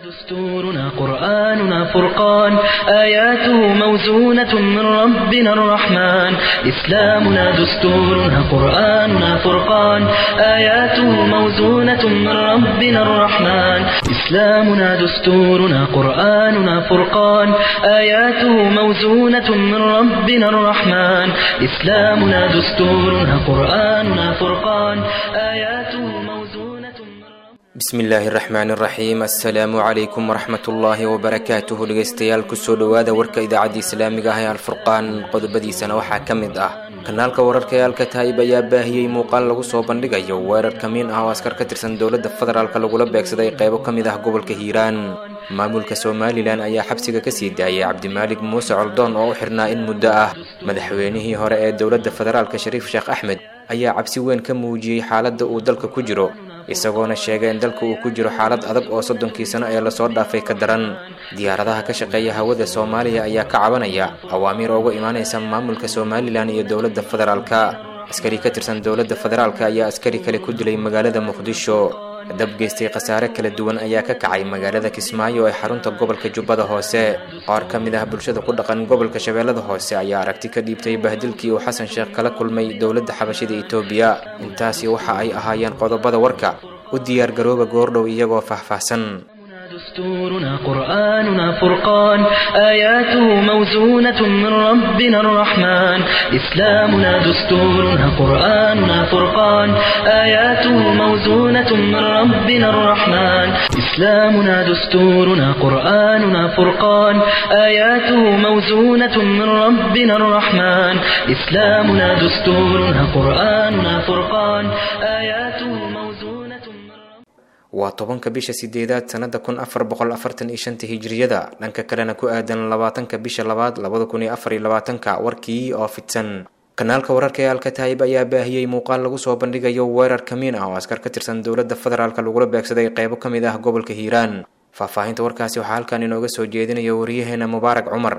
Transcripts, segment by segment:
دستورنا قرآننا فرقان آياته موزونة من ربنا الرحمن إسلامنا دستورنا قرآننا فرقان آياته موزونة من ربنا الرحمن إسلامنا دستورنا قرآننا فرقان آياته موزونة من ربنا الرحمن إسلامنا دستورنا قرآننا فرقان آياته موزونة من ربنا bismi illaahi raxmaani raxiim assalaamu calaykum waraxmatullaahi wabarakaatuhu dhegeystayaal kusoo dhowaada warka idaacadda islaamiga ah ee alfurqaan qodobadiisana waxaa ka mid ah kanaalka wararka ee alkataa'ib ayaa baahiyey muuqaal lagu soo bandhigayo weerar kamiin ah oo askar ka tirsan dowladda federaalk lagula beegsaday qeybo ka mid ah gobolka hiiraan maamulka somalilan ayaa xabsiga kasii daayay cabdimaalig muuse coldoon oo u xirnaa in muddo ah madaxweynihii hore ee dowladda federaalk shariif sheekh axmed ayaa cabsi weyn ka muujiyey xaaladda uu dalka ku jiro isagoona sheegay in dalka uu ku jiro xaalad adag oo soddonkii sano ee lasoo dhaafay ka daran diyaaradaha ka shaqeeya hawada soomaaliya ayaa ka cabanaya awaamiir uga imaanaysa maamulka somalilan iyo dowladda federaalka askari ka tirsan dowladda federaalka ayaa askari kale ku dilay magaalada muqdisho dab geystay khasaare kala duwan ayaa ka kacay magaalada kismaayo ee xarunta gobolka jubbada hoose qaar ka mid ah bulshada ku dhaqan gobolka shabeellada hoose ayaa aragti ka dhiibtay bahdilkii uu xasan sheekh kala kulmay dowladda xabashida etoobiya intaasi waxa ay ahaayeen qodobada warka u diyaar garooba goordhow iyagoo faahfaahsan دستورنا قرآننا فرقان آياته موزونة من ربنا الرحمن إسلامنا دستورنا قرآننا فرقان آياته موزونة من ربنا الرحمن إسلامنا دستورنا قرآننا فرقان آياته موزونة من ربنا الرحمن إسلامنا دستورنا قرآننا فرقان آياته موزونة من ربنا waa tobanka bisha sideedaad sanada kun afar boqol afartan iyo shanta hijiriyada dhanka kalena ku aadan labaatanka bisha labaad labada kun iyo afar iyo labaatanka warkii oo fidsan kanaalka wararka ee alkataa'ib ayaa baahiyey muuqaal lagu soo bandhigayo weerar kamiin ah oo askar ka tirsan dowladda federaalk lagula beegsaday qeybo ka mid ah gobolka hiiraan faahfaahinta warkaasi waxaa halkan inooga soo jeedinaya wariyaheena mubaarak cumar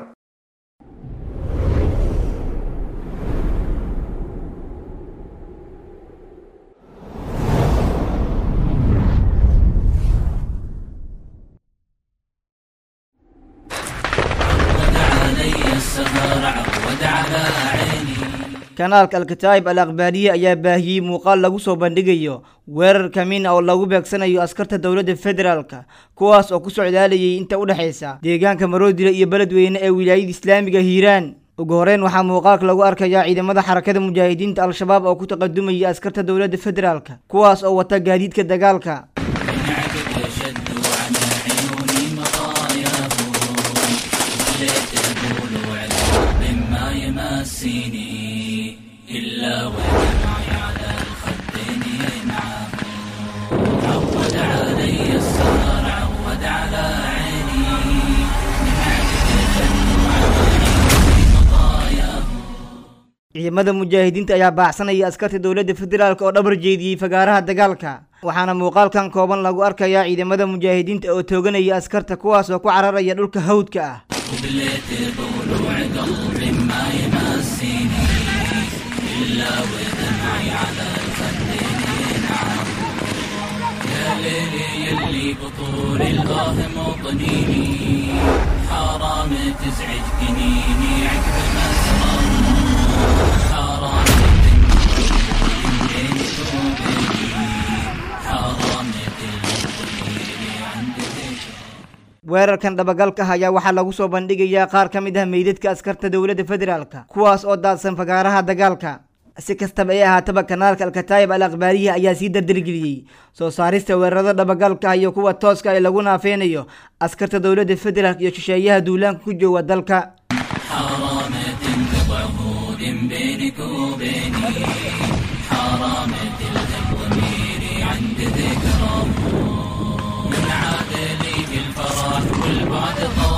kanaalka alkataa'ib al akhbaariye ayaa baahiyey muuqaal lagu soo bandhigayo weerar kamiin ah oo lagu beegsanayo askarta dowladda federaalka kuwaas oo ku socdaalayay inta u dhexaysa deegaanka maroodile iyo beledweyne ee wilaayada islaamiga hiiraan ugu horeyn waxaa muuqaalka lagu arkayaa ciidamada xarakada mujaahidiinta al-shabaab oo ku taqadumaya askarta dowladda federaalka kuwaas oo wata gaadiidka dagaalka يمسيني إلا ودمعي على الخدين ينعم عود علي السهر عود على عيني من عدد جن وعواني مطاياه ciidamada mujaahidiinta ayaa baacsanaya askarta dowladda federaalk oo dhabar jeediyey fagaaraha dagaalka waxaana muuqaalkan kooban lagu arkayaa ciidamada mujaahidiinta oo tooganaya askarta kuwaas oo ku cararaya dhulka hawdka ah وبليت ضلوع قلبي ما يمسيني إلا ودمعي على الخدين ينعم يا ليلي يلي بطول الله مطنيني حرام تزعج جنيني عقب مسرم حرام تنبيني وبيني حرام تلقيني عند ذكر weerarkan dhabagalka ah ayaa waxaa lagu soo bandhigayaa qaar ka mid ah meydadka askarta dowladda federaalka kuwaas oo daadsan fagaaraha dagaalka si kastaba ee ahaataba kanaalka alkataa'ib al akhbaariya ayaa sii dardargeliyey soo saarista weerarada dhabagalka ah iyo kuwa tooska ah ee lagu naafeynayo askarta dowladda federaalk iyo shisheeyaha duulaanka ku jooga dalka حرام تنقض عهود بينك وبيني حرام تلهب ضميري عند ذكرى من عاد لي بالفرح والبعد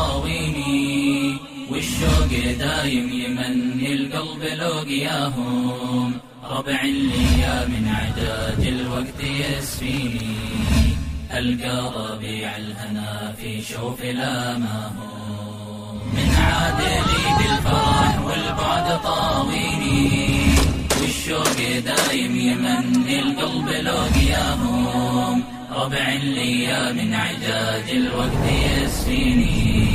طاويني والشوق دايم يمني القلب لوقياهم ربع لي من عداد الوقت يسفيني ألقى ربيع الهنا في شوف الأماهم من عادلي بالفرح والبعد طاويني والشوق دايم يمني القلب لوقياهم ربع لي من عجاج الوقت يسفيني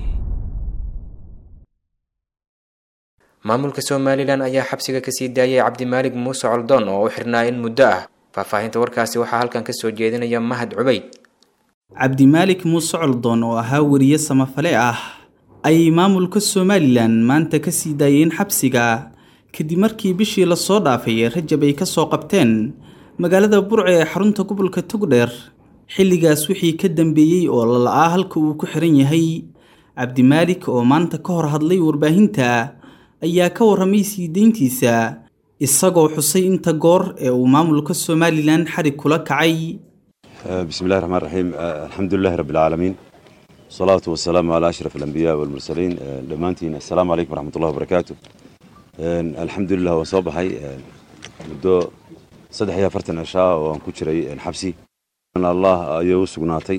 maamulka somalilan ayaa xabsiga kasii daayay cabdimaalig muuse coldoon oo u xirnaa in muddo ah faahfaahinta warkaasi waxaa halkan kasoo jeedinaya mahad cubayd cabdimaalik muuse coldoon oo ahaa weriye samafale ah ayay maamulka somalilan maanta ka sii daayeen xabsiga kadib markii bishii lasoo dhaafay ee rajab ay ka soo qabteen magaalada burce ee xarunta gobolka togdheer xilligaas wixii ka dambeeyey oo lala-aa halka uu ku xiran yahay cabdimaalik oo maanta ka hor hadlay warbaahinta ayaa ka warramay sii deyntiisa isagoo xusay inta goor ee uu maamulka somalilan xarig kula kacay بسم الله الرحمن الرحيم الحمد لله رب العالمين والصلاة والسلام على أشرف الأنبياء والمرسلين دمانتين السلام عليكم ورحمة الله وبركاته الحمد لله وصباحي مدو صدح يا فرتن عشاء وان كجري حبسي أن الله أيو سقناتي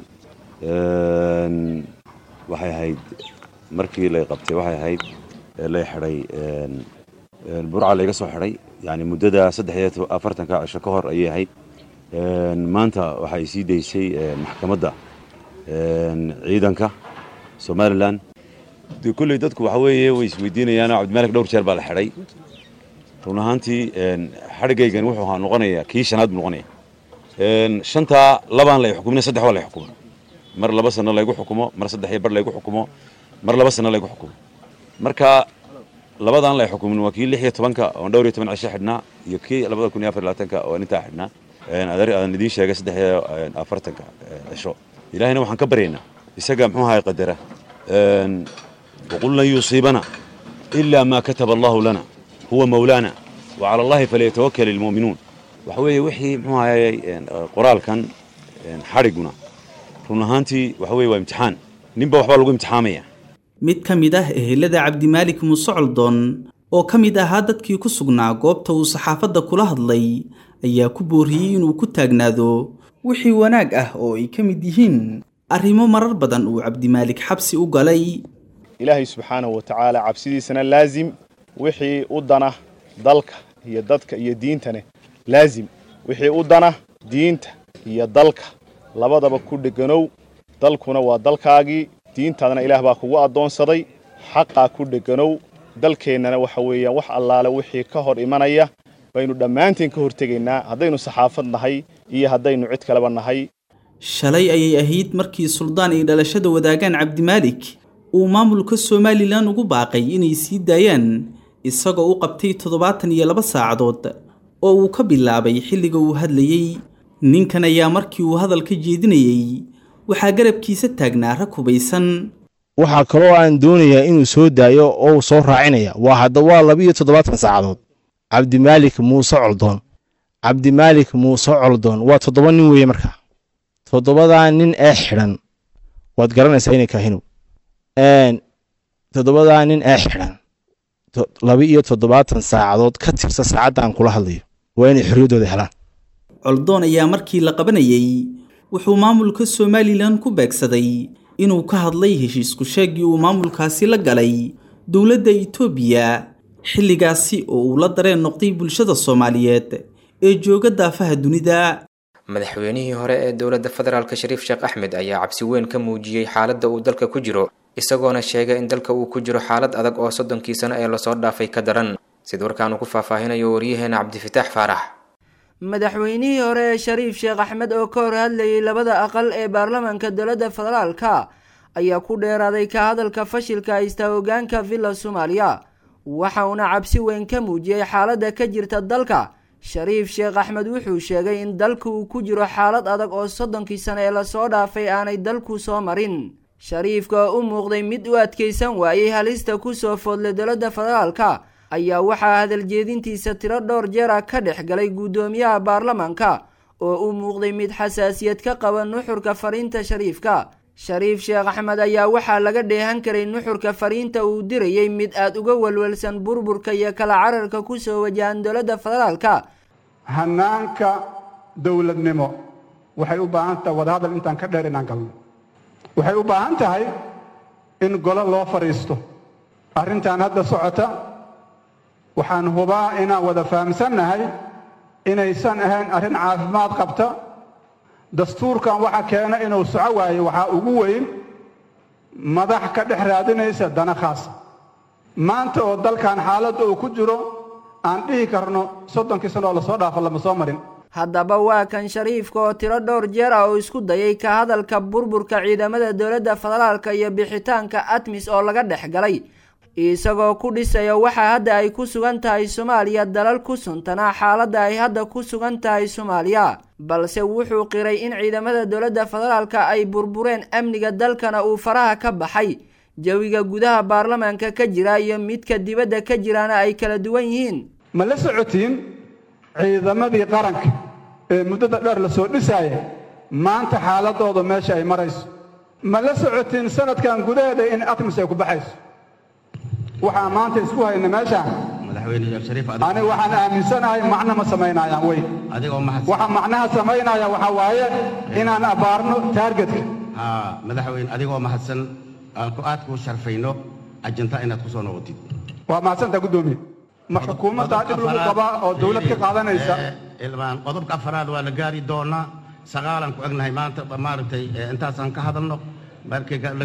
waxay ahayd markii lay qabtay waxay ahayd lay xidhay burca layga soo xidhay yani muddada saddex iyo afartanka cisho ka hor ayay ahayd maanta waxay sii daysay maxkamadda ciidanka somalilan de kulley dadku waxa weeye way isweydiinayaanoo cabdimaalik dhowr jeer baa la xidhay run ahaantii xadhigaygan wuxuu ahaa noqonaya kii shanaad buu noqonaya shantaa labaan lay xukumina saddex waa lay xukumo mar laba sano laygu xukumo mar saddex iyo bar laygu xukumo mar laba sano laygu xukumo marka labadaan lay xukumin waa kii lix iyo tobanka oon dhowr iyo toban cisho xidhnaa iyo kii labada kun iyo afar labaatanka oo intaa xidhnaa aan idiin sheegay saddex iyo afartanka cisho ilaahayna waxaan ka baryaynaa isaga muxuu ahay qadara waqul lan yusiibana ilaa maa kataba allahu lana huwa mawlaana wa cala allahi falyatawakal ilmu'minuun waxa weeye wixii muxuu ahayay qoraalkan xadhiguna run ahaantii waxa weye waa imtixaan ninba waxbaa lagu imtixaamaya mid ka mid ah ehelada cabdimaalik muuse coldoon oo ka mid ahaa dadkii ku sugnaa goobta uu saxaafadda kula hadlay ayaa ku booriyey inuu ku taagnaado wixii wanaag ah oo ay ka mid yihiin arrimo marar badan uu cabdimaalik xabsi u galay ilaahay subxaanahu wa tacaala cabsidiisana laasim wixii u dana dalka iyo dadka iyo diintane laasim wixii u dana diinta iyo dalka labadaba ku dheganow dalkuna waa dalkaagii diintaadana ilaah baa kugu addoonsaday xaqaa ku dheganow dalkeennana waxa weeyaan wax allaale wixii ka hor imanaya baynu dhammaanteen ka hortegaynaa haddaynu saxaafad nahay iyo haddaynu cid kaleba nahay shalay ayay ahayd markii suldaan ay dhalashada wadaagaan cabdimaalik uu maamulka somalilan ugu baaqay inay sii daayaan isagoo u qabtay toddobaatan iyo laba saacadood oo uu ka bilaabay xilliga uu hadlayey ninkan ayaa markii uu hadalka jeedinayey waxaa garabkiisa taagnaa rag hubaysan waxaa kaloo aan doonayaa inuu soo daayo oo uu soo raacinaya waa hadda waa labiiyo toddobaatan saacadood cabdimaalik muuse coldoon cabdimaalik muuse coldoon waa toddoba nin weeye markaa toddobadaa nin ee xidhan waad garanaysaa inay kaahinow toddobadaa nin ee xidhan laba-iyo toddobaatan saacadood ka tirsa saacadda aan kula hadlayo waa inay xorriyaddooda helaan coldoon ayaa markii la qabanayey wuxuu maamulka somalilan ku beegsaday inuu ka hadlay heshiisku sheegii uu maamulkaasi la galay dowladda itoobiya xilligaasi oo uu la dareen noqday bulshada soomaaliyeed ee jooga daafaha dunida madaxweynihii hore ee dowladda federaalk shariif sheekh axmed ayaa cabsi weyn ka muujiyey xaaladda uu dalka ku jiro isagoona sheegay in dalka uu ku jiro xaalad adag oo soddonkii sano ee lasoo dhaafay ka daran sida warkaanu ku faahfaahinayo waryaheena cabdifitaax faarax madaxweynihii hore ee shariif sheekh axmed oo ka hor hadlayay labada aqal ee baarlamaanka dowladda federaalka ayaa ku dheeraaday ka hadalka fashilka haysta hogaanka villa soomaaliya waxa uuna cabsi weyn ka muujiyey xaaladda ka jirta dalka shariif sheekh axmed wuxuu sheegay in dalka uu ku jiro xaalad adag oo soddonkii sano ee lasoo dhaafay aanay dalku soo marin shariifka oo u muuqday mid u adkaysan waayey halista kusoo foodlay dowladda federaalka ayaa waxaa hadaljeedintiisa tiro dhowr jeera ka dhex galay guddoomiyaha baarlamaanka oo u muuqday mid xasaasiyad ka qaba nuxurka fariinta shariifka shariif sheekh axmed ayaa waxaa laga dheehan karay nuxurka fariinta uu dirayay mid aada uga walwalsan burburka iyo kala cararka kusoo wajahan dowladda federaalka hanaanka dowladnimo waxay u baahan tahay wadahadal intaan ka dheer inaan galno waxay u baahan tahay in golo loo fadhiisto arrintan hadda socota waxaan hubaa inaan wada fahamsannahay inaysan ahayn arrin caafimaad qabta dastuurkan waxa keena inuu soco waayo waxaa ugu weyn madax ka dhex raadinaysa dana khaasa maanta oo dalkan xaaladda uu ku jiro aan dhihi karno soddonkii sano oo lasoo dhaafo lama soo marin haddaba waa kan shariifka oo tiro dhowr jeer ah oo isku dayay ka hadalka burburka ciidamada dowladda federaalka iyo bixitaanka atmis oo laga dhex galay isagoo ku dhisaya waxa hadda ay ku sugan tahay soomaaliya dalal ku suntanaa xaaladda ay hadda ku sugan tahay soomaaliya balse wuxuu qiray in ciidamada dowladda federaalka ay burbureen amniga dalkana uu faraha ka baxay jawiga gudaha baarlamaanka ka jira iyo midka dibadda ka jiraana ay kala duwan yihiin ma la socotiin ciidamadii qaranka ee muddada dheer la soo dhisaaya maanta xaaladooda meesha ay marayso ma la socotiin sanadkan gudaheeda in atmis ay ku baxayso waxaan maanta isku hayna meeshaan aniga waxaan aaminsanahay macno ma samaynayaan wey waxa macnaha samaynaya waxaa waaye inaan abbaarno taargetka madaxweyne adigoo mahadsan aan ku aad kuu sharfayno ajinta inaad ku soo noqotid waa mahadsantaa guddoomiye ma xukuumaddaa dhib lagu qabaa oo dawlad ka qaadanaysa ilmaan qodobka afaraad waa la gaari doonaa sagaalaan ku egnahay maanta maaragtay intaasaan ka hadalno markii la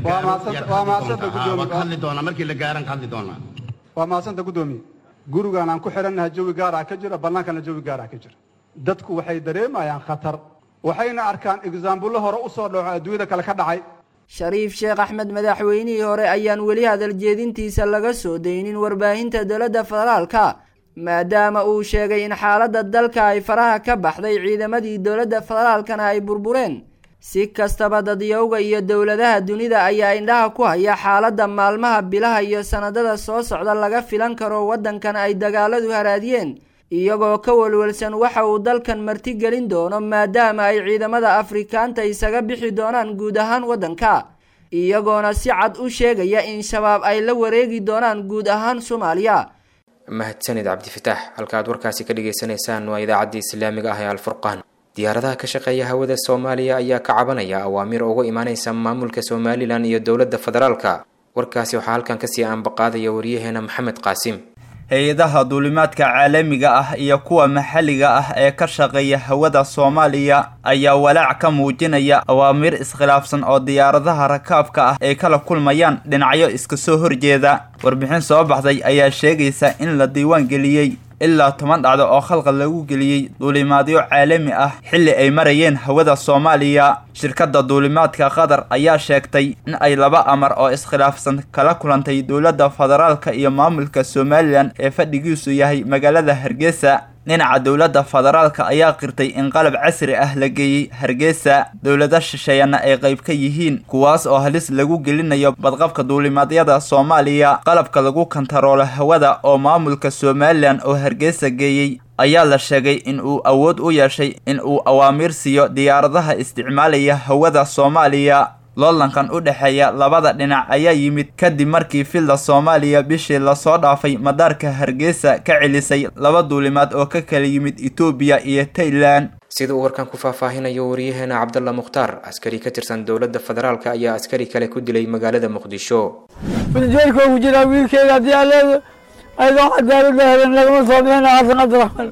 gaaro hadli doonaa markii la gaaran ka hadli doonaa waa mahadsanta guddoomiye gurigaan aan ku xidhannahay jawi gaaraa ka jira bannaankana jawi gaaraa ka jira dadku waxay dareemayaan khatar waxayna arkaan egzaambullo hore u soo dhaco adduunyada kale ka dhacay shariif sheekh axmed madaxweynihii hore ayaan weli hadal jeedintiisa laga soo daynin warbaahinta dowladda federaalka maadaama uu sheegay in xaaladda dalka ay faraha ka baxday ciidamadii dowladda federaalkana ay burbureen si kastaba dadyowga iyo dowladaha dunida ayaa indhaha ku haya xaaladda maalmaha bilaha iyo sannadada soo socda laga filan karo waddankan ay dagaaladu haraadiyeen iyagoo ka welwelsan waxa uu dalkan martigelin doono maadaama ay ciidamada afrikaanta isaga bixi doonaan guud ahaan waddanka iyagoona si cad u sheegaya in shabaab ay la wareegi doonaan guud ahaan soomaaliya mahadsanid cabdifitaax halkaaad warkaasi ka dhagaysanaysaan waa idaacaddii islaamiga ah ee alfurqaan diyaaradaha ka shaqeeya hawada soomaaliya ayaa ka cabanaya awaamiir uga imaaneysa maamulka somalilan iyo dowladda federaalka warkaasi waxaa halkan kasii aanbaqaadaya waryaheena maxamed qaasim hay-adaha duulimaadka caalamiga ah iyo kuwa maxalliga ah ee ka shaqeeya hawada soomaaliya ayaa walaac ka muujinaya awaamiir iskhilaafsan oo diyaaradaha rakaabka ah ay kala kulmayaan dhinacyo iska soo horjeeda warbixin soo baxday ayaa sheegaysa in la diiwaan geliyey ilaa toban dhacdo oo khalqad lagu geliyey duulimaadyo caalami ah xilli ay marayeen hawada soomaaliya shirkadda duulimaadka qatar ayaa sheegtay in ay laba amar oo iskhilaafsan kala kulantay dowladda federaalka iyo maamulka somalilan ee fadhigiisu yahay magaalada hargeysa dhinaca dowladda federaalka ayaa qirtay in qalab casri ah la geeyey hargeysa dowlada shisheeyana ay qayb ka yihiin kuwaas oo halis lagu gelinayo badqabka duulimaadyada soomaaliya qalabka lagu kantaroolo hawada oo maamulka somalilan oo hargeysa geeyey ayaa la sheegay in uu awood u yeeshay in uu awaamiir siiyo diyaaradaha isticmaalaya hawada soomaaliya loolankan u dhexeeya labada dhinac ayaa yimid kadib markii filda soomaaliya bishii lasoo dhaafay madaarka hargeysa ka celisay laba duulimaad oo ka kala yimid etoobiya iyo tailan sida uu warkan ku faahfaahinayo waryaheena cabdalla mukhtaar askari ka tirsan dowladda federaalka ayaa askari kale ku dilay magaalada muqdisho filjeerkoogu jiraa wiilkeeda haddii aleeda ayadoo cadaalada helan lagama soo bixina xasan cabdiraxmaan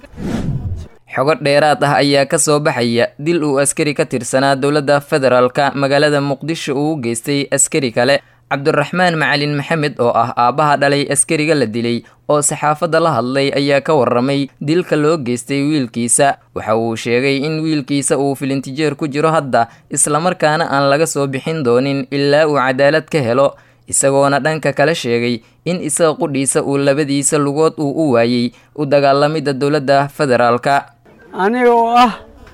xogo dheeraad ah ayaa ka soo baxaya dil uu askari ka tirsanaa dowladda federaalka magaalada muqdisho uu u geystay askari kale cabdiraxmaan macalin maxamed oo ah aabbaha dhalay askariga la dilay oo saxaafadda la hadlay ayaa ka warramay dilka loo geystay wiilkiisa waxa uu sheegay in wiilkiisa uu filintijeer ku jiro hadda islamarkaana aan laga soo bixin doonin ilaa uu cadaalad ka helo isagoona dhanka kale sheegay in isaga qudhiisa uu labadiisa lugood uu u waayey u dagaalamidda dowladda federaalka aniga oo ah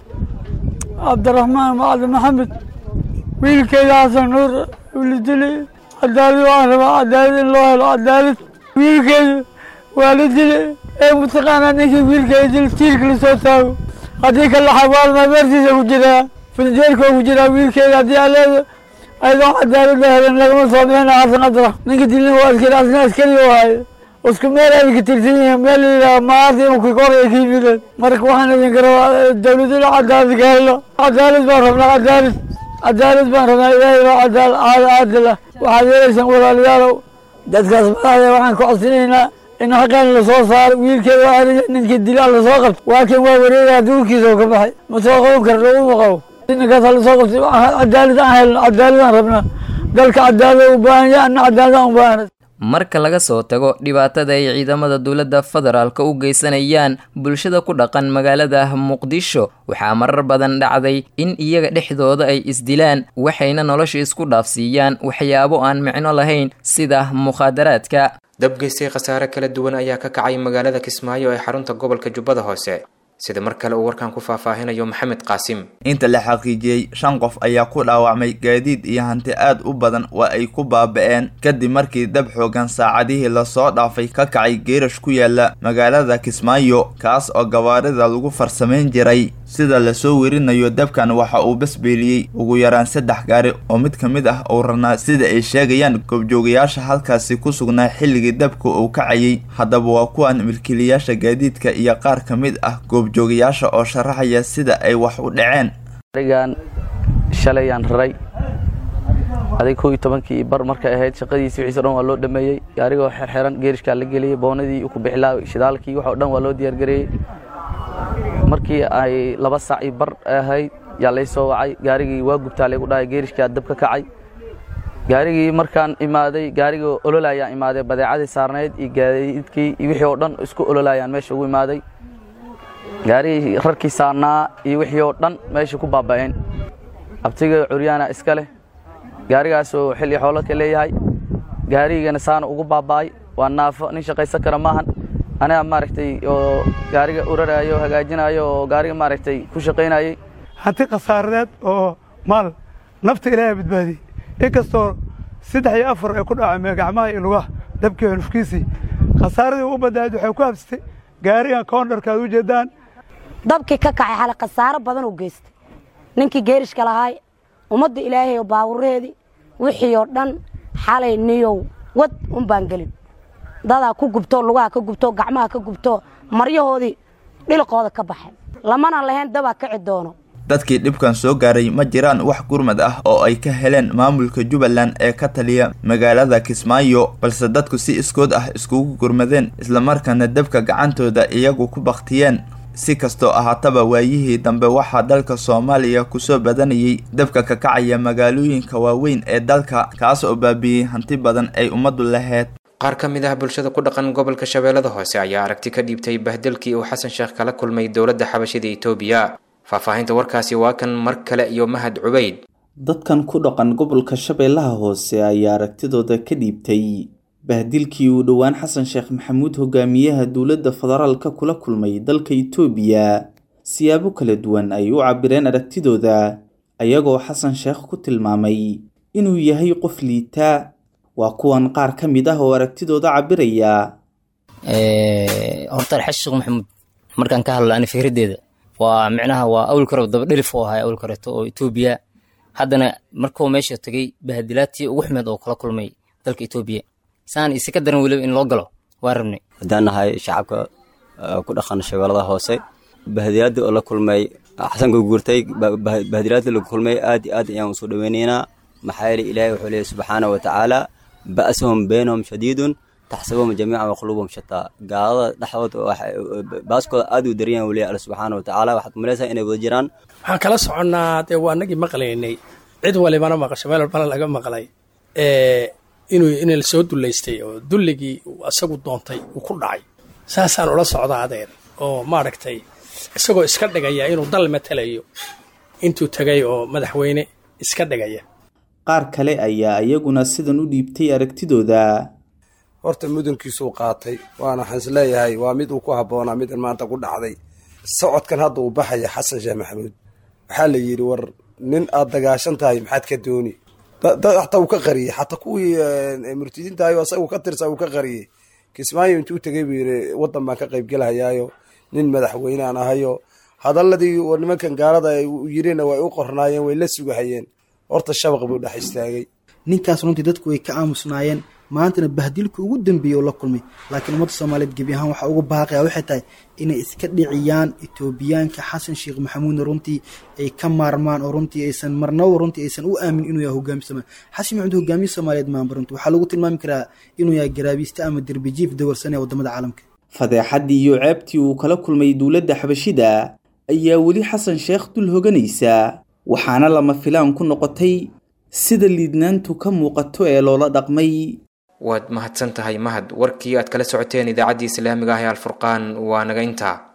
cabdiraxmaan macalin maxamed wiilkeeda xasan nuur ula dilay cadaalad waan rabaa cadaalad in loo helo cadaalad wiilkeedu waa la dilay ee mataqaanaa ninkii wiilkeeda dil tiirka lasoo taago haddii kala xawaalmaa meertiisa ku jiraa filjeerkoo ku jiraa wiilkeeda haddii aleeda ayadoo cadaalada helan lagama soo bixina xasan cabdiraxmaan ninka dilin waa askari asna askari oo haayo isku meel ay ka tirsan yihiin meel layidhaha maarta imika kor ay ka yimideen marka waxaan idinka rabaa dawladina cadaalad ka helo cadaalad baan rabnaa cadaalad cadaalad baan rabnaa ilaahay baa cadaal caadil ah waxaad yeelaysaan walaalayaalow dadkaas madaxda waxaan ka codsanaynaa in xaqeen lasoo saaro wiilkeeda waa ariga ninka dilaa lasoo qabto waa kan waa wareegaa duurkiisa oo ka baxay ma soo qaban kara laguma qabo ninkaas hala soo qabtay cadaalad aan helno cadaaladaan rabnaa dalka cadaalad u baahan yahay anna cadaaladaan u baahana marka laga soo tago dhibaatada ay ciidamada dowladda federaalka u geysanayaan bulshada ku dhaqan magaalada muqdisho waxaa marar badan dhacday in iyaga dhexdooda ay isdilaan waxayna nolosha isku dhaafsiiyaan waxyaabo aan micno lahayn sida mukhaadaraadka dabgeystay khasaare kala duwan ayaa ka kacay magaalada kismaayo ee xarunta gobolka jubbada hoose sida mar kale uu warkan ku faahfaahinayo maxamed qaasim inta la xaqiijiyey shan qof ayaa ku dhaawacmay gaadiid iyo hanti aad u badan waa ay ku baaba-een kadib markii dab xoogan saacadihii lasoo dhaafay ka kacay geerash ku yaala magaalada kismaayo kaas oo gawaarida lagu farsamayn jiray sida lasoo werinayo dabkan waxa uu basbeeliyey ugu yaraan saddex gaari oo mid ka mid ah uu ranaa sida ay sheegayaan goobjoogayaasha halkaasi ku sugnaa xilligii dabka uu kacayay haddaba waa kuwan milkiilayaasha gaadiidka iyo qaar ka mid ah goobjoogayaasha oo sharaxaya sida ay wax u dhaceen arigan shalayaan raray adig kow iyo tobankii bar markay ahayd shaqadiisii wixiis o dhan waa loo dhameeyey gaarigoo xerxeran geerishkaa la geliyey boonadii ku bixilaa shidaalkii wax o dhan waa loo diyaargareeyey markii ay laba saac io bar ahayd yaa lay soo wacay gaarigii waa gubtaa laygu dhahay geerishkaa dab ka kacay gaarigii markaan imaaday gaarigii ololayaan imaaday badeecadii saarnayd iyo gaadiidkii iyo wixii oo dhan isku ololayaan meesha ugu imaaday gaarigii rarkii saarnaa iyo wixii oo dhan meesha ku baaba'een abtiga curyaana iska leh gaarigaasoo xilli xoolo ka leeyahay gaarigana saana ugu baaba'ay waa naafo nin shaqaysan kara maahan aniga maaragtay oo gaariga uraraayo hagaajinayo oo gaariga maaragtay ku shaqaynayay hanti khasaaradeed oo maal nafta ilaahay badbaadiyey inkastoo saddex iyo afar ay ku dhacameen gacmaha iyo lugaha dabkii nufkiisii khasaaradii u badnayd waxay ku habsatay gaarigan koondharka aad u jeedaan dabkii ka kacay xale khasaaro badan u geystay ninkii geerishka lahaay ummadda ilaahay oo baawuraheedii wixii oo dhan xalay niyow wad un baan gelin dadaa ku gubto lugaha ka gubto gacmaha ka gubto maryahoodii dhilqooda ka baxay lamana lahayn dabaa kici doono dadkii dhibkan soo gaaray ma jiraan wax gurmad ah oo ay ka heleen maamulka jubbaland ee ka taliya magaalada kismaayo balse dadku si iskood ah iskugu gurmadeen islamarkaana dabka gacantooda iyagu ku baktiyeen si kastoo ahaataba waayihii dambe waxaa dalka soomaaliya kusoo badanayay dabka ka kacaya magaalooyinka waaweyn ee dalka kaas oo baabiiyey hanti badan ay ummaddu laheyd qaar ka mid ah bulshada ku dhaqan gobolka shabeellada hoose ayaa aragti ka dhiibtay bahdelkii uu xasan sheekh kala kulmay dowladda xabashida etoobiya faahfaahinta warkaasi waa kan mar kale iyo mahad cubayd dadkan ku dhaqan gobolka shabeellaha hoose ayaa aragtidooda ka dhiibtay bahdilkii uu dhowaan xasan sheekh maxamuud hogaamiyaha dowladda federaalka kula kulmay dalka itoobiya siyaabo kala duwan ay u cabireen aragtidooda ayagoo xasan sheekh ku tilmaamay inuu yahay qof liita waa kuwan qaar ka mid ah oo aragtidooda cabiraya horta alxaji sheekh maxamuud markaan ka hadlo ani fikraddeeda waa micnaha waa awl karo dabadhelif oo ahay awl kareeto oo etoobiya haddana markuu meesha tegay bahadilaadtii ugu xumeed oo kala kulmay dalka etoobiya saan isi ka daran weliba in loo galo waa rabnay haddaan nahay shacabka ku dhaqan shabeellada hoose bahadilaadii oo la kulmay xasanka guurtay bahadilaadii la kulmay aad iyo aad ayaan usoo dhaweynaynaa maxaa yeelay ilaahay wuxuu leeyahy subxaana wa tacaala ba'suhum baynahum shadiidun taxsabuhum jamiican wa quluubahum shataa gaalada dhexdooda baaskooda aad u daran yahan wuu leeyahy alla subxaana wa tacaala waxaad kumalaysaa inay wada jiraan waxaan kala soconnaa dee waa annagii maqlaynay cid walibana maqasho meel walbana laga maqlay inuu in la soo dullaystay oo dulligii uu asagu doontay uu ku dhacay saasaan ula socdaa adeer oo maaragtay isagoo iska dhigaya inuu dal matalayo intuu tegay oo madaxweyne iska dhigaya qaar kale ayaa iyaguna sidan u dhiibtay aragtidooda horta mudankiisuu qaatay waana waxaan isleeyahay waa mid uu ku habboonaa midan maanta ku dhacday socodkan hadda uu baxaya xasan sheekh maxamuud waxaa la yidhi war nin aad dagaashan tahay maxaad ka dooni xataa uu ka qariyey xataa kuwii murtidiintahayo asaga ka tirsa uu ka qariyey kismaayo intuu tegay buu yidhi waddan baan ka qaybgelahayaayo nin madaxweynaan ahayo hadaladii nimankan gaalada ay yirina way u qornaayeen way la sugahayeen horta shabaq buu dhex istaagay ninkaas runtii dadku way ka aamusnaayeen maantana bahdilka ugu dambeeyey oo la kulmay laakiin ummadda soomaaliyeed gebi ahaan waxaa ugu baaqaya waxay tahay inay iska dhiciyaan etoobiyaanka xasan sheekh maxamuudna runtii ay ka maarmaan oo runtii aysan marnaba runtii aysan u aamin inuu yahay hogaamiye soomaaliya xasan maxamuud hogaamiye soomaaliyeed maanba runtii waxaa lagu tilmaami karaa inuu yahay garaabiiste ama derbijiif dowrsan ee wadamada caalamka fadeexaddii iyo ceebtii uu kala kulmay dowladda xabashida ayaa weli xasan sheekh dul hoganaysa waxaana lama filaan ku noqotay sida liidnaantu ka muuqato ee loola dhaqmay waad mahadsan tahay mahad warkii aad kala socoteen idaacaddii islaamiga ah ee alfurqaan waa naga intaa